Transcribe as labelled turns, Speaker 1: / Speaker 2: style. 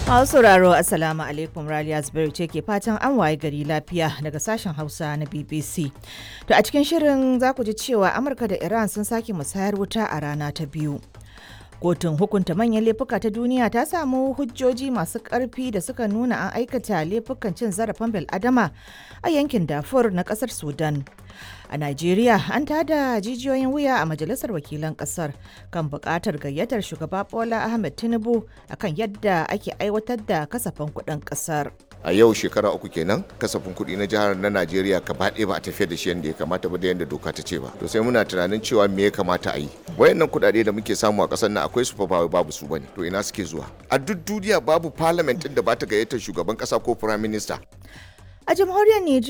Speaker 1: Masu sauraro Assalamu alaikum Raliya Zubairu ce ke fatan an waye gari lafiya daga sashen Hausa na BBC. To a cikin shirin za ku ji cewa Amurka da Iran sun sake musayar wuta a rana ta biyu. Kotun hukunta manyan laifuka ta duniya ta samu hujjoji masu ƙarfi da suka nuna an aikata laifukan cin zarafin bil'adama a yankin Darfur na ƙasar Sudan. A Najeriya an tada jijiyoyin wuya a Majalisar Wakilan Ƙasar kan buƙatar gayyatar shugaba Bola Ahmed Tinubu akan yadda ake aiwatar da kasafin kuɗin ƙasar.
Speaker 2: a yau shekara uku kenan kasafin kuɗi na jihar na najeriya gaba ɗaya ba a tafiyar da shi yadda ya kamata ba da yadda doka ta ce ba to sai muna tunanin cewa me ya kamata a yi wayannan kuɗaɗe da muke samu a ƙasar nan akwai su fa ba babu su bane to ina suke zuwa a duk duniya babu parliament ɗin da ba ta gayyatar shugaban ƙasa ko prime minister
Speaker 1: A jamhuriyar Nijar